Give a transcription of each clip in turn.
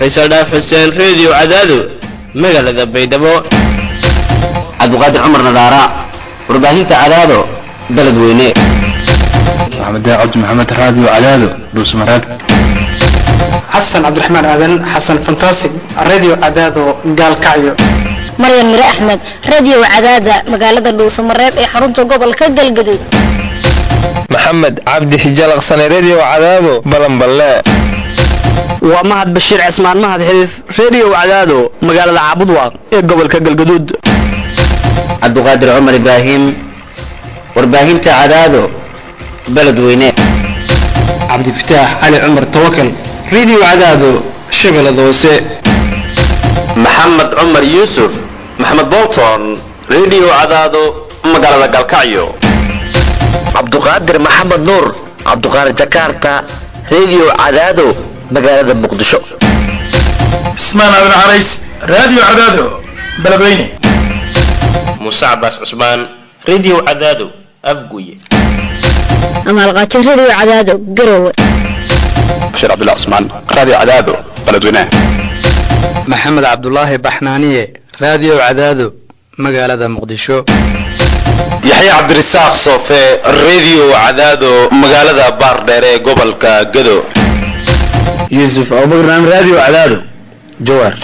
faysal dhaaf xuseen reediyo cadaado magaalada baydhabo cabdiqaadir cumar nadaara warbaahinta cadaado beled weyne maxamed cabdi maxamed raadiyo cadaado dhuusmareeb xasan cabdiraxmaan aadan xasan fantasig radio cadaado gaalkacyo maryan mire axmed radio cadaada magaalada dhuusamareeb ee xarunta gobolka galgaduud maxamed cabdi xijalaqsane redio cadaado balanballe waa mahad bashiir cismaan mahad xiriif redio cadaado magaalada caabudwaaq ee gobolka galgaduud cabdiqaadir cumar ibraahim warbaahinta cadaado beled weyne cabdifataax cali cumar tawakal radio cadaado shabeellada hoose maxamed cumar yuusuf maxamed bolton redio cadaado magaalada galkacyo cabduqaadir maxamed nuur cabduqaadir jakarta redio cadaado magaalada muqdisho cismaan aadan carays radio cadaado beledweyne muuse cabaas cusmaan redio cadaado afguye amaalqaajo radio cadaado garowe bashiir cabdullah cusmaan radio cadaado beledweyne maxamed cabdulaahi baxnaaniye radio cadaado magaalada muqdisho yaxya cabdirasaaq soofe redio cadaado magaalada baardheere ee gobolka gado yuusuf abubakran radio cadaado jawaar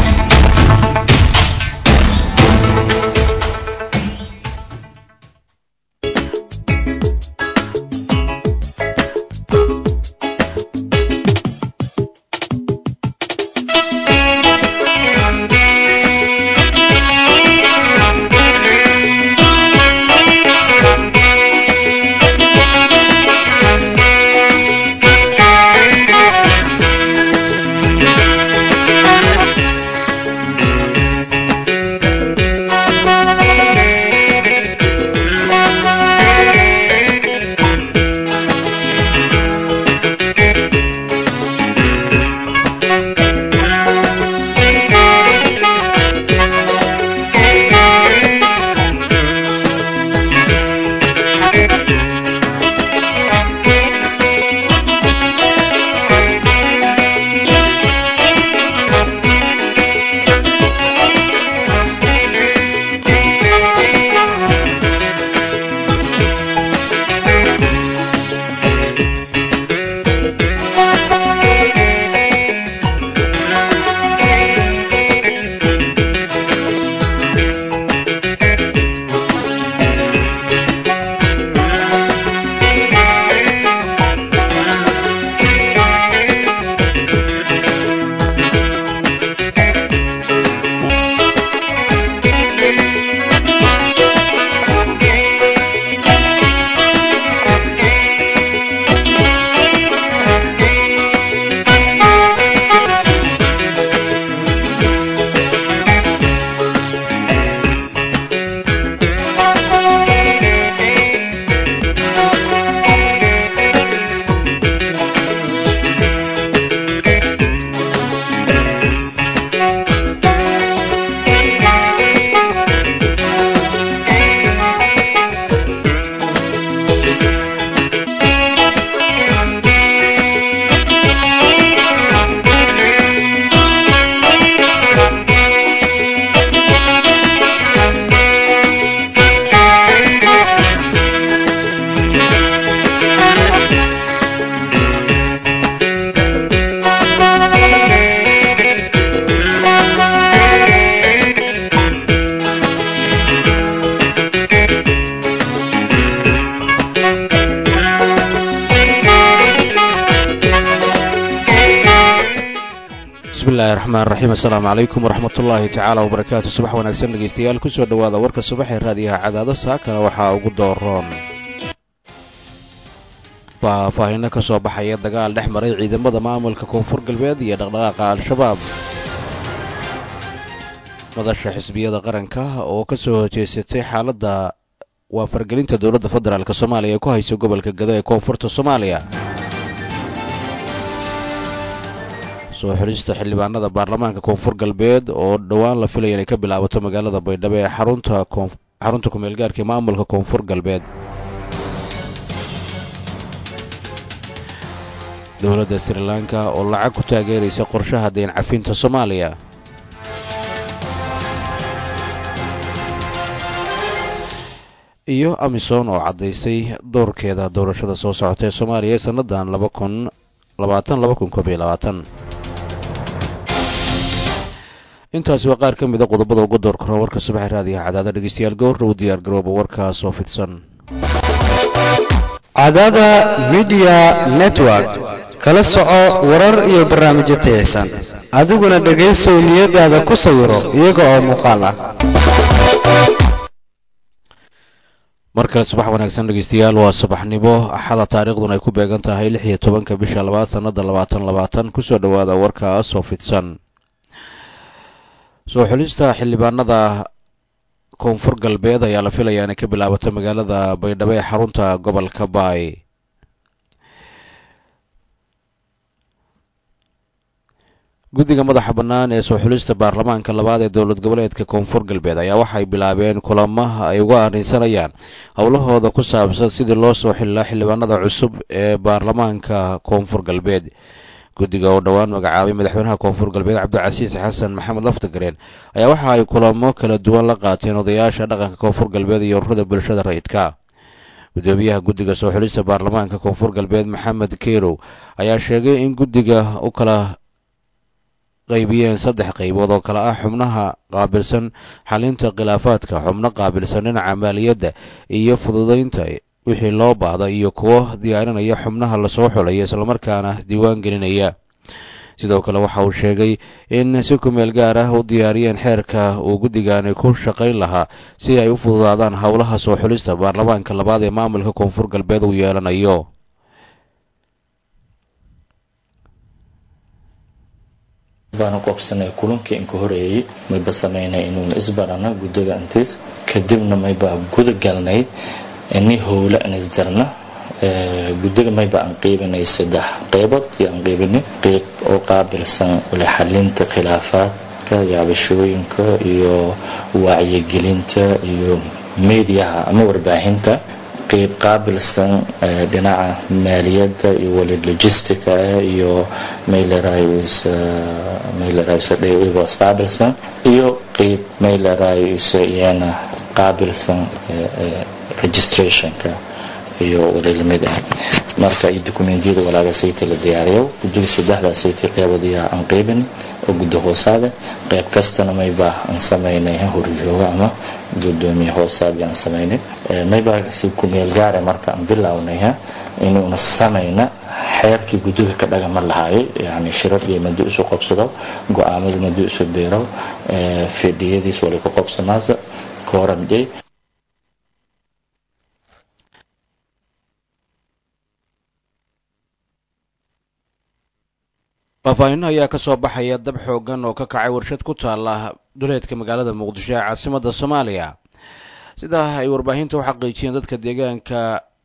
bismillahi raxmaan raxiim assalaamu calaykum waraxmatullaahi tacaala wabarakaatu subax wanaagsan dhegeystayaal kusoo dhowaada warka subax ee raadiyaha cadaado saakana waxaa ugu dooroon faahfaahinno ka soo baxaya dagaal dhex maray ciidamada maamulka koonfur galbeed iyo dhaqdhaqaaqa al-shabaab madasha xisbiyada qaranka oo ka soo horjeesatay xaaladda waa fargelinta dowladda federaalk soomaaliya ee ku haysa gobolka gado ee koonfurta soomaaliya soo xirista xildhibaanada baarlamaanka koonfur galbeed oo dhowaan la filaya inay ka bilaabato magaalada baydhabo ee xarunta xarunta kumeelgaarka ee maamulka koonfur galbeed dowladda sri lanka oo lacag ku taageeraysa qorshaha deen cafinta soomaaliya iyo amisom oo caddaysay doorkeeda doorashada soo socota ee soomaaliya ee sannadan laba kun labaatan laba kun koob iyo labaatan intaasi waa qaar ka mid a qodobada uga door karo warka subaxa raadiyaha cadaada dhegeystayaal gowra u diyaar garooba warkaas oo fidsan cadaada midiya network kala soco warar iyo barnaamijyo tayaysan adiguna dhegaysow niyadaada ku sawiro iyaga oo muuqaal ah mar kale subax wanaagsan dhegeystayaal waa subaxnimo axada taariikhduna ay ku beegan tahay lix iyo tobanka bisha labaad sannada labaatan labaatan kusoo dhowaada warkaas oo fidsan soo xulista xildhibaanada koonfur galbeed ayaa la filayaa inay ka bilaabato magaalada baydhabo ee xarunta gobolka baay guddiga madaxa bannaan ee soo xulista baarlamaanka labaad ee dowlad goboleedka koonfur galbeed ayaa waxay bilaabeen kulamaha ay uga arrinsanayaan howlahooda ku saabsan sidii loo soo xililaa xildhibaanada cusub ee baarlamaanka koonfur galbeed guddiga oo dhowaan magacaabay madaxweynaha koonfur galbeed cabdicasiis xasan maxamed laftagareen ayaa waxa ay kulamo kala duwan la qaateen odayaasha dhaqanka koonfur galbeed iyo ururada bulshada rayidka gudoomiyaha guddiga soo xulista baarlamaanka koonfur galbeed maxamed kerow ayaa sheegay in guddiga u kala qaybiyeen saddex qaybood oo kale ah xubnaha qaabilsan xalinta khilaafaadka xubno qaabilsan dhinaca maaliyadda iyo fududeynta wixii loo baahda iyo kuwo diyaarinaya xubnaha lasoo xulaya islamarkaana diiwaan gelinaya sidoo kale waxa uu sheegay in si kumeel gaar ah u diyaariyeen xeerka uu guddigani ku shaqayn lahaa si ay u fududaadaan howlaha soo xulista baarlamaanka labaad ee maamulka koonfur galbeed uu yeelanayo baanu qobsanay kulankii inka horeeyey mayba samaynay inuuna isbarana guddiga intiis kadibna mayba guda galnay ini howle aan isdarna guddiga mayba aan qiibinay saddex qeybood iyo aan qiibinay qeyb oo qaabilsan wali xalinta khilaafaadka yaabashooyinka iyo wacyigelinta iyo meediyaha ama warbaahinta qeyb qaabilsan dhinaca maaliyadda iyo wali logistica iyo maylerayos qaabilsan iyo qeyb maylerayos iyana qaabilsan registrationka iyo wali lamid ah marka iyo dokumentiyada walaaga sayti la diyaariyo guddiga saddexdaa sayti qeybood ayaa aan qeybin oo guddi hoosaade qeyb kastana mayba aan samaynay horjooga ama gudoomiye hoosaad aan samaynay mayba si kumeel gaare marka aan bilownay inuuna samayna xeerkii guddiga ka dhagama lahaayay yani shiradii madi isu qobsado go-aamadu madi isu biiro fidhiyadiis wali ka qobsanaasa kooramjay faahfaahin ayaa ka soo baxaya dab xoogan oo ka kacay warshad ku taala duleedka magaalada muqdisho ee caasimada soomaaliya sidaa ay warbaahinta u xaqiijiyeen dadka deegaanka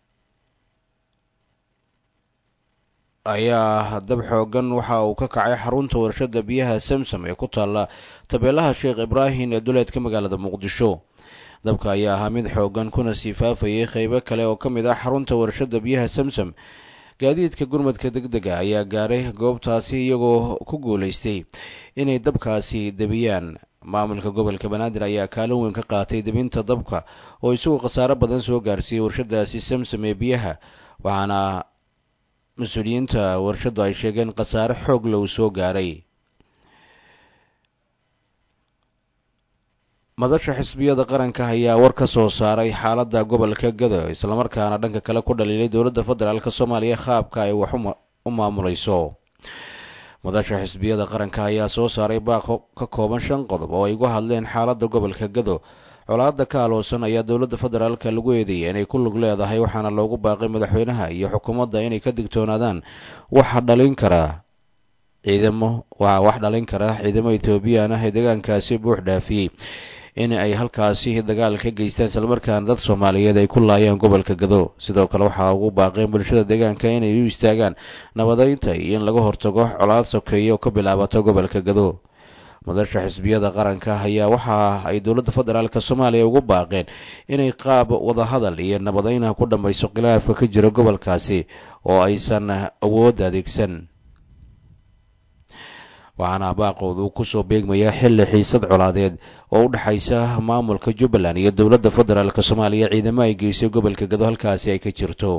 ayaa dab xoogan waxa uu ka kacay xarunta warshada biyaha samsam ee ku taala tabeelaha sheekh ibraahim ee duleedka magaalada muqdisho dabka ayaa ahaa mid xoogan kuna sii faafayay qeybo kale oo ka mid ah xarunta warshada biyaha samsam gaadiidka gurmadka deg dega ayaa gaaray goobtaasi iyagoo ku guulaystay inay dabkaasi debiyaan maamulka gobolka banaadir ayaa kaalin weyn ka qaatay debinta dabka oo isagu khasaaro badan soo gaarsiiyey warshadaasi samsam ee biyaha waxaana mas-uuliyiinta warshadu ay sheegeen khasaare xoog low soo gaaray madasha xisbiyada qaranka ayaa war ka soo saaray xaaladda gobolka gado islamarkaana dhanka kale ku dhaliilay dowladda federaalk soomaaliya qaabka ay wax u maamulayso madasha xisbiyada qaranka ayaa soo saaray baaq ka kooban shan qodob oo ay uga hadleen xaaladda gobolka gado colaadda ka aloosan ayaa dowladda federaalka lagu eedeeyay inay ku lug leedahay waxaana loogu baaqay madaxweynaha iyo xukuumadda inay ka digtoonaadaan waxa dhalin karaa ciidamo waa wax dhalin kara ciidamo ethoobiyan ah ee deegaankaasi buux dhaafiyey in ay halkaasi dagaal ka geystaan islamarkaana dad soomaaliyeed ay ku laayeen gobolka gado sidoo kale waxaa ugu baaqeen bulshada deegaanka inay u istaagaan nabadeynta iyo in laga hortago colaad sokeeya oo ka bilaabata gobolka gado madasha xisbiyada qaranka ayaa waxa ay dowladda federaalk soomaaliya ugu baaqeen inay qaab wadahadal iyo nabadayna ku dhammayso khilaafka ka jira gobolkaasi oo aysan awood adeegsan waxaana baaqooda uu kusoo beegmayaa xilli xiisad colaadeed oo u dhexaysa maamulka jubbaland iyo dowladda federaalk soomaaliya ciidamo ay geysay gobolka gado halkaasi ay ka jirto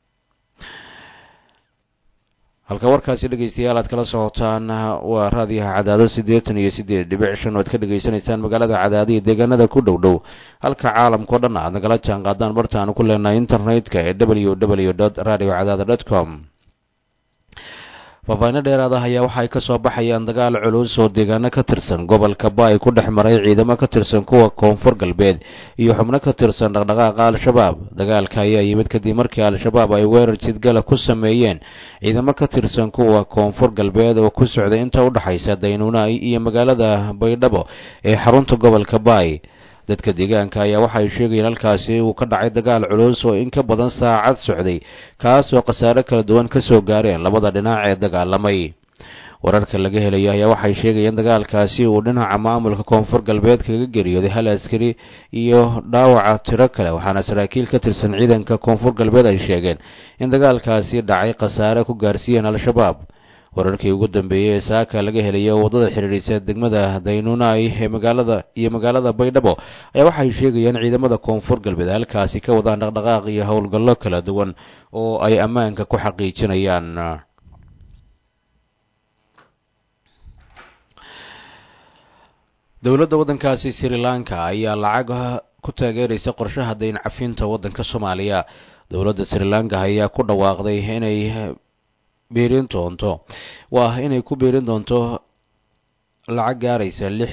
halka warkaasi dhegeystayaal aad kala socotaan waa raadiyaha cadaado siddeetan iyo siddeed dhibic shan oo aad ka dhegaysanaysaan magaalada cadaado iyo deegaanada ku dhow dhow halka caalamkao dhan aad nagala jaan qaadaan bartaanu ku leenahay internetka ee w w dot radio cadaado dot com faahfaahinno dheeraada ayaa waxa ay ka soo baxayaan dagaal culus oo deegaano ka tirsan gobolka baay ku dhex maray ciidamo ka tirsan kuwa koonfur galbeed iyo xubno ka tirsan dhaqdhaqaaqa al-shabaab dagaalka ayaa yimid kadib markii al-shabaab ay weerar jidgala ku sameeyeen ciidamo ka tirsan kuwa koonfur galbeed oo ku socday inta u dhexaysa daynuunay iyo magaalada baydhabo ee xarunta gobolka baay dadka deegaanka ayaa waxa ay sheegayeen halkaasi uu ka dhacay dagaal culus oo in ka badan saacad socday kaas oo khasaare kala duwan ka soo gaareen labada dhinac ee dagaalamay wararka laga helaya ayaa waxay sheegayeen dagaalkaasi uu dhinaca maamulka koonfur galbeed kaga geeriyooday hal askari iyo dhaawaca tiro kale waxaana saraakiil ka tirsan ciidanka koonfur galbeed ay sheegeen in dagaalkaasi dhacay khasaare ku gaarsiiyeen al-shabaab wararkii ugu dambeeyey ee saaka laga helayo waddada xidhiidhisa degmada daynuunay ee magaalada iyo magaalada baydhabo ayaa waxay sheegayeen ciidamada koonfur galbeed halkaasi ka wadaan dhaqdhaqaaq iyo howlgallo kala duwan oo ay ammaanka ku xaqiijinayaan dowladda waddankaasi sri lanka ayaa lacag ku taageeraysa qorshaha dayn cafinta waddanka soomaaliya dowladda sri lanka ayaa ku dhawaaqday inay biirin doonto waa inay ku biirin doonto lacag gaaraysa lix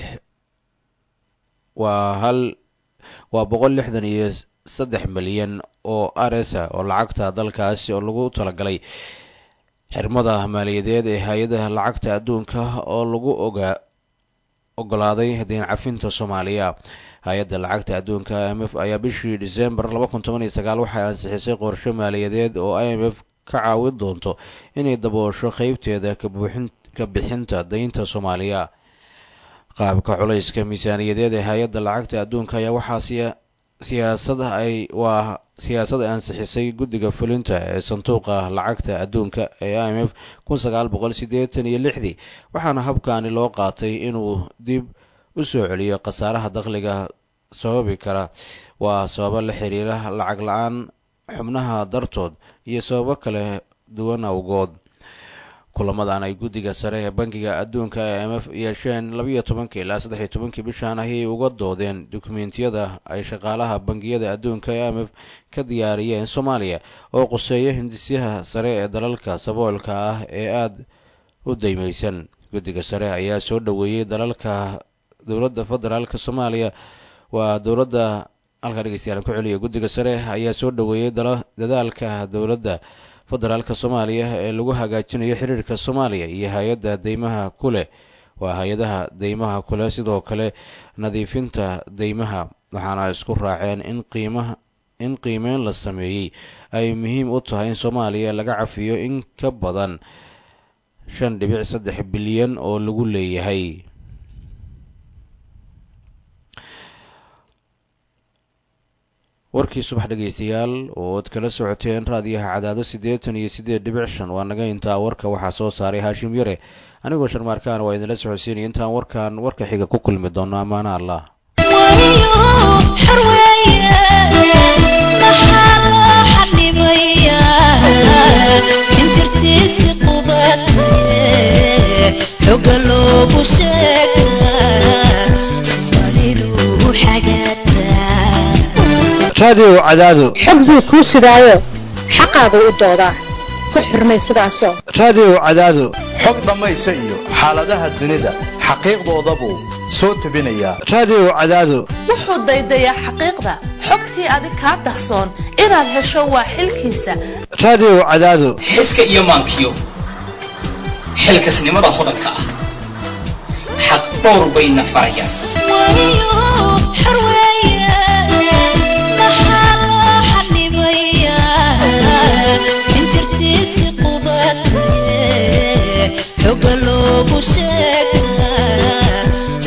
waa hal waa boqol lixdan iyo saddex milyan oo aresa oo lacagta dalkaasi oo lagu talagalay xirmada maaliyadeed ee hay-adaha lacagta adduunka oo lagu ogaa ogolaaday dayn cafinta soomaaliya hay-adda lacagta adduunka i m f ayaa bishii december laba kun toban iyo sagaal waxay ansixisay qorshe maaliyadeed oo i m f ka caawin doonto inay daboosho qeybteeda ka bixinta daynta soomaaliya qaabka culayska miisaaniyadeed ee hay-adda lacagta adduunka ayaa waxaa siyaasada ay waa siyaasad ay ansixisay guddiga fulinta ee sanduuqa lacagta adduunka ee i m f kun sagaal boqol siddeetan iyo lixdii waxaana habkaani loo qaatay inuu dib u soo celiyo khasaaraha dakhliga sababi kara waa sababo la xiriira lacag la-aan xubnaha dartood iyo sababo kale duwan awgood kulamadan ay guddiga sare ee bankiga adduunka ee m f yeesheen labiiyo tobankii ilaa saddex iyo tobankii bishan ayay uga doodeen dukumentiyada ay shaqaalaha bangiyada adduunka ee m f ka diyaariyeen soomaaliya oo quseeya hindisyaha sare ee dalalka saboolka ah ee aada u daymeysan guddiga sare ayaa soo dhoweeyey dalalka dowladda federaalk soomaaliya waa dowladda halkaa dhegeystayaal ku celiya guddiga sare ayaa soo dhoweeyey dadaalka dowladda federaalka soomaaliya ee lagu hagaajinayo xiriirka soomaaliya iyo hay-adda deymaha ku leh waa hay-adaha deymaha kuleh sidoo kale nadiifinta deymaha waxaana isku raaceen in qiimaha in qiimeyn la sameeyey ay muhiim u tahay in soomaaliya laga cafiyo in ka badan shan dhibic saddex bilyan oo lagu leeyahay warkii subax dhegeystayaal oo ad kala socoteen raadiyaha cadaado siddeetan iyo siddeed dhibic shan waa naga intaa warka waxaa soo saaray haashim yare anigoo sharmaarkaan waa idinla socodsiinaya intaan warkan warka xiga ku kulmi doono ammaana allah raadiyow cadaado xog buu kuu sidaayo xaqaadu u doodaa ku xurmay sidaasoo raadiyow cadaado xog dhammaysa iyo xaaladaha dunida xaqiiqdoodabuu soo tebinayaa raadiyow cadaado wuxuu daydayaa xaqiiqda xogtii adig kaa dahsoon inaad hesho waa xilkiisa raadiyow cadaado xiska iyo maankiyo xilkasnimada hodanka ah xaq dhowr bayna farayaan xoga loogu sheega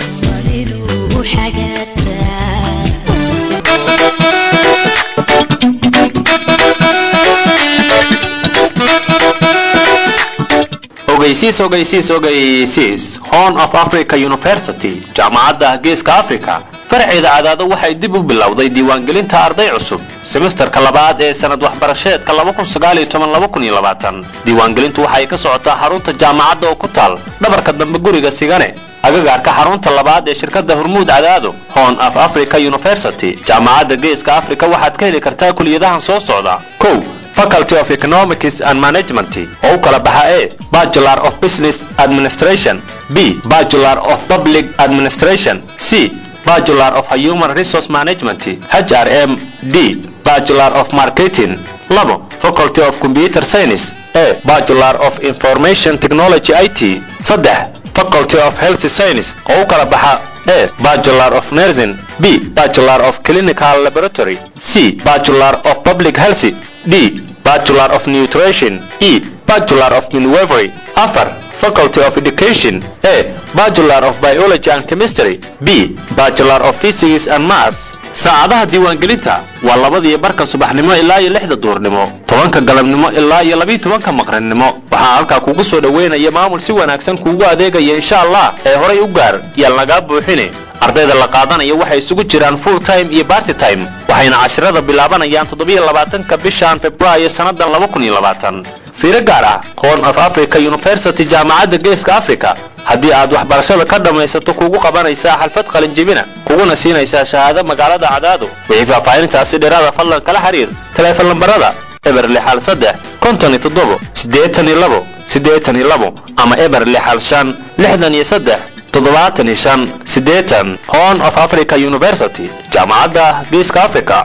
ogeysiis ogeysiis ogeysiis horn of africa university jaamacadda geeska africa farceeda cadaado waxay dib u bilowday diiwaangelinta arday cusub semesterka labaad ee sanad waxbarasheedka diiwaangelintu waxay ka socotaa xarunta jaamacadda oo ku taal dhabarka dambe guriga sigane agagaarka xarunta labaad ee shirkadda hormuud cadaado horn of africa university jaamacadda geeska africa waxaad ka heli kartaa kuliyadahan soo socda kow faculty of economics and management oo u kala baxa e bachelor of business administration b bachelor of public administration c bachelor of human resource management hrm d bachelor of marketing labo faculty of computer science e bachelor of information technology it saddex faculty of health science oo u kala baxa e bachelor of nursing b bachelor of clinical laboratory c bachelor of public health d bachelor of nutrition e bachelor of midwifery afar faculty of education a bachelor of biology and chemistry b bachelor of physics and maths saacadaha diiwaangelinta waa labadiyo barka subaxnimo ilaa iyo lixda duurnimo tobanka galabnimo ilaa iyo labiiyo tobanka maqrinnimo waxaa halkaa kugu soo dhoweynaya maamul si wanaagsan kuugu adeegaya insha allah ee horay u gaar yaan lagaa buuxine ardayda la qaadanayo waxay isugu jiraan full time iyo barty time waxayna cashirada bilaabanayaan toddobiyo labaatanka bishan februaayo sannadan laba kun iyo labaatan fiiro gaar ah horn of africa university jaamacadda geeska africa haddii aad waxbarashada ka dhammaysato kugu qabanaysaa xalfad qalinjibina kuguna siinaysaa shahaado magaalada cadaado wixii faahfaahintaasi dheeraada fadlan kala xiriir taleefon lambarada eber lixal saddex konton iyo toddobo siddeetan iyo labo siddeetan iyo labo ama eber lixal shan lixdan iyo saddex toddobaatan iyo shan siddeetan horn of africa university jaamacadda geeska africa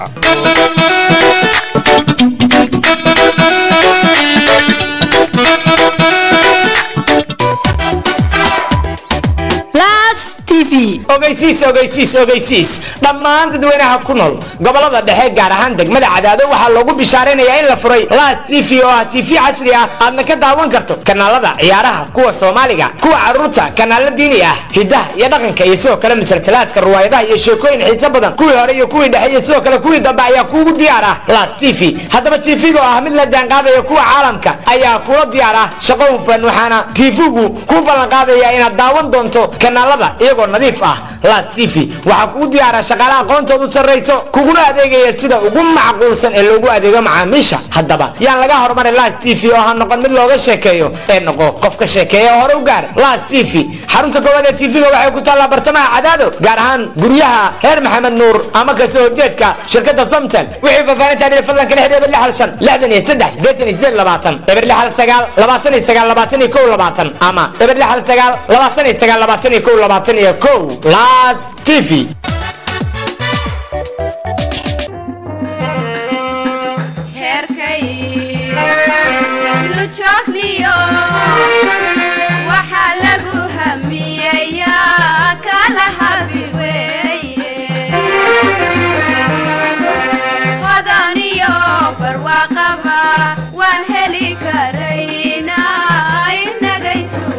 ogeysiis ogeysiis ogeysiis dhammaan dadweynaha ku nool gobolada dhexe gaar ahaan degmada cadaado waxaa loogu bishaaraynayaa in la furay las t v oo ah t v casri ah aadna ka daawan karto kanaalada ciyaaraha kuwa soomaaliga kuwa caruurta kanaalo diini ah hidaha iyo dhaqanka iyo sidoo kale musalsalaadka ruwaayadaha iyo sheekooyin xiiso badan kuwii hore iyo kuwii dhexe iyo sidoo kale kuwii dambe ayaa kuugu diyaar ah las t v haddaba t v-ga oo ah mid la jaanqaadaya kuwa caalamka ayaa kula diyaar ah shaqo hufan waxaana t v-gu ku ballan qaadaya inaad daawan doonto kanaalada iyagoo nadiif ah las t v waxaa kugu diyaara shaqaale aqoontoodu sarrayso kuguna adeegaya sida ugu macquulsan ee loogu adeego macaamiisha haddaba yaan laga horumarin las t v oo ha noqon mid looga sheekeeyo ee noqo qof ka sheekeeya hore u gaar las t v xarunta koowaad ee t v-ga waxay ku taallaa bartamaha cadaado gaar ahaan guryaha reer maxamed nuur ama kasoo horjeedka shirkadda samtel wixii faafaahintaa dhir fadlan kala xidhi eber lixal shan lixdan iyo saddex siddeetan iyo sideed labaatan eber lixal sagaal labaatan iyo sagaal labaatan iyo kow labaatan ama eber lixal sagaal labaatan iyo sagaal labaatan iyo kow labaatan iyo kow las t v waxaa lagu hamiyeyaa kala habi hodan iyo barwaaqaba waan heli karayna inagaysu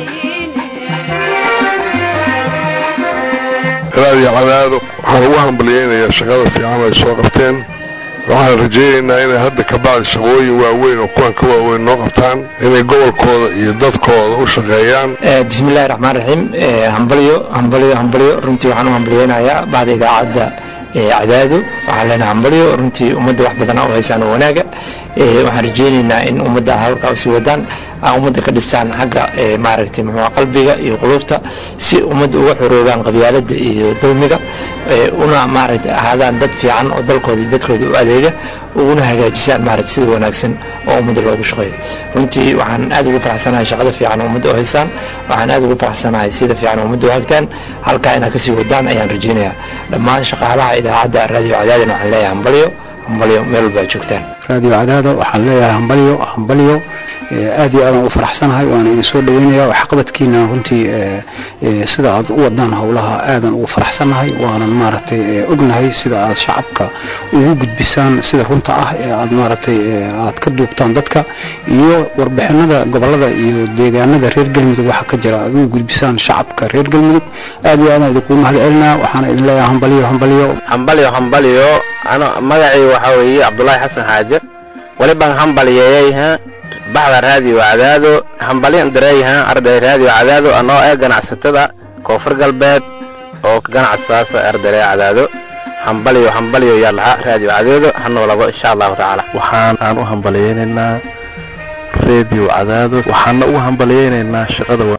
raadiyo cadaado waxaan ugu hambaliyeynayaa shaqada fiican ay soo qabteen waxaan rajaynaynaa inay hadda ka bacdi shaqooyin waaweyn oo kuwan ka waaweyn noo qabtaan inay gobolkooda iyo dadkooda u shaqeeyaan bismillahi raxmaan raxiim hambalyo hambalyo hambalyo runtii waxaan u hambalyeynayaa bacda idaacadda cadaado waxaan leenahay hambalyo runtii ummadda wax badan u haysaan oo wanaaga waxaan rajaynaynaa in ummadda halkaa usii wadaan aan ummadda ka dhisaan xagga maaragtay muxuu qalbiga iyo quluubta si ummadda uga xoroogaan qabyaaladda iyo dulmiga una maaragtay ahaadaan dad fiican oo dalkooda iyo dadkooda u adeega uguna hagaajisaan maaragtay sida wanaagsan oo ummadda loogu shaqeeyo runtii waxaan aad ugu faraxsanahay shaqada fiican oo ummadda u haysaan waxaan aad ugu faraxsanahay sida fiican oo ummadda u hagtaan halkaa inaad kasii wadaan ayaan rajaynayaa dhammaan shaqaalaha idaacadda raadiyo cadaadina waxaan leeyahay hambalyo hambalyo meel walba aad joogtaan raadiyo cadaada waxaan leeyahay hambalyo hambalyo aad iyo aadaan u faraxsanahay waana idin soo dhaweynaya waxqabadkiina runtii sida aad u wadaan howlaha aadan ugu faraxsanahay waanan maaragtay ognahay sida aad shacabka ugu gudbisaan sida runta ah ee aad maaragtay aad ka duubtaan dadka iyo warbixinada gobolada iyo deegaanada reer galmudug waxa ka jira aad ugu gudbisaan shacabka reer galmudug aad iyo aadaan idinkugu mahad celinaa waxaana idin leeyahay hambalyo hambalyo hambalyo hambalyo magacii waxaa weeye cabdulaahi xasan xaaje wali baan hambalyeeyey baxda raadiyo cadaado hambalyan dareeyahaan arday raadiyo cadaado anoo ee ganacsatada koonfur galbeed oo ka ganacsaasa arday cadaado hambalyo hambalyo yaa lahaa raadiyo cadaado ha noolabo insha allahu tacaala waxaan aan u hambalyaynaynaa reediyo cadaado waxaana ugu hambalyaynaynaa shaqada